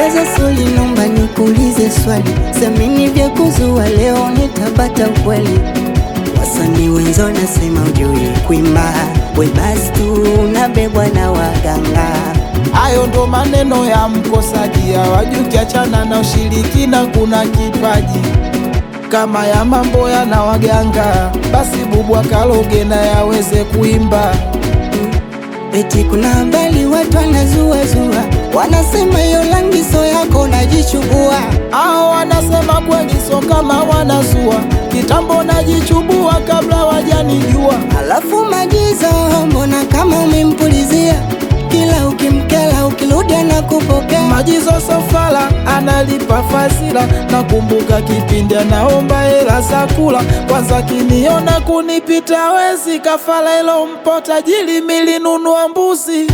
Blaza Soli, nomba nikuulize swali, semini vya kuzua leo nitabata ukweli. Wasanii wenzo nasema ujui kuimba, we basi tu unabebwa na waganga. Hayo ndo maneno ya mkosaji, hawajui ukiachana na ushirikina kuna kipaji kama ya mambo yana waganga, basi bubu akaloge na yaweze kuimba. Eti kuna habari watu wanazuazua, wanasema hiyo rangi so yako najichubua. Hao wanasema kweli, so kama wanazua kitambo, najichubua kabla wajanijua. Alafu Majizo, mbona kama umempulizia kila ukimkela, ukirudi anakupokea. Majizo Sofala analipa fasila, nakumbuka kipindi anaomba hela za kula. Kwanza kiniona kunipita wezi, kafala ilo mpo tajiri, milinunua mbuzi.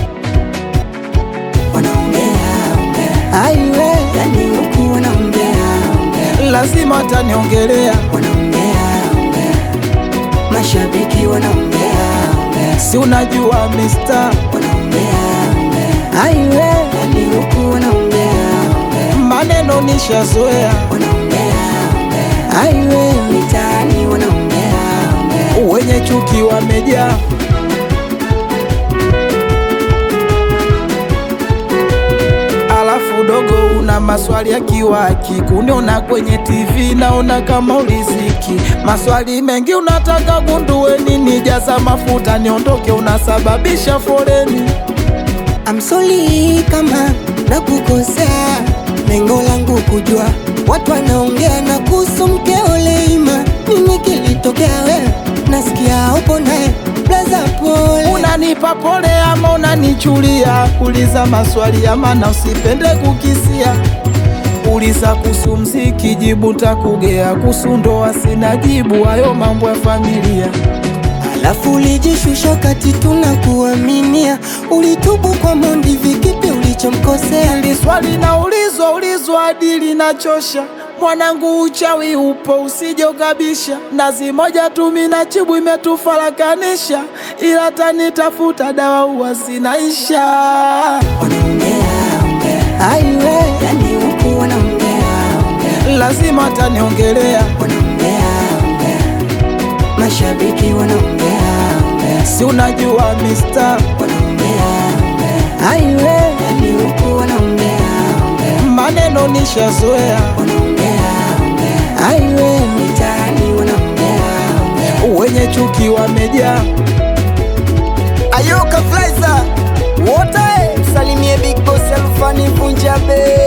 Wanaongea ongea, aiwe, yani huku wanaongea ongea, Lazima ataniongelea, wanaongea ongea, mashabiki wanaongea ongea, si unajua mister, wanaongea ongea, aiwe, yani huku wanaongea ongea, maneno nishazoea, wanaongea ongea, aiwe, mitaani wanaongea ongea. wenye chuki wamejaa. Alafu dogo, una maswali ya kiwaki, kuniona kwenye TV naona kama uliziki. Maswali mengi unataka gundue nini, jaza mafuta niondoke, unasababisha foleni. I'm sorry kama nakukosea, lengo langu kujua watu wanaongea na kuhusu mkeo Leima, nini kilitokea wewe? Nasikia upo naye blaza, pole. Unanipa pole ama unanichulia? Uliza maswali ya maana, usipende kukisia. Uliza kuhusu mziki, jibu takugea. Kuhusu ndoa sina jibu, hayo mambo ya familia. Alafu ulijishusha kati tunakuaminia, ulitubu kwa Mondi, vikipi ulichomkosea? Hili swali naulizwa ulizwa hadi linachosha. Mwanangu, uchawi upo, usije ukabisha. Nazi moja tu mina chibu imetufarakanisha, ila tanitafuta dawa huwa zinaisha. Wanaongea ongea, aiwe, yani huku wanaongea ongea, Lazima ataniongelea, wanaongea ongea, mashabiki wanaongea ongea si unajua mister, wanaongea ongea, aiwe, yani huku wanaongea ongea, maneno nishazoea, wanaongea ongea, aiwe, mitaani wanaongea ongea. wenye chuki wamejaa. Ayoka Flaiza wote msalimie Big Boss Alfani Vunja Bei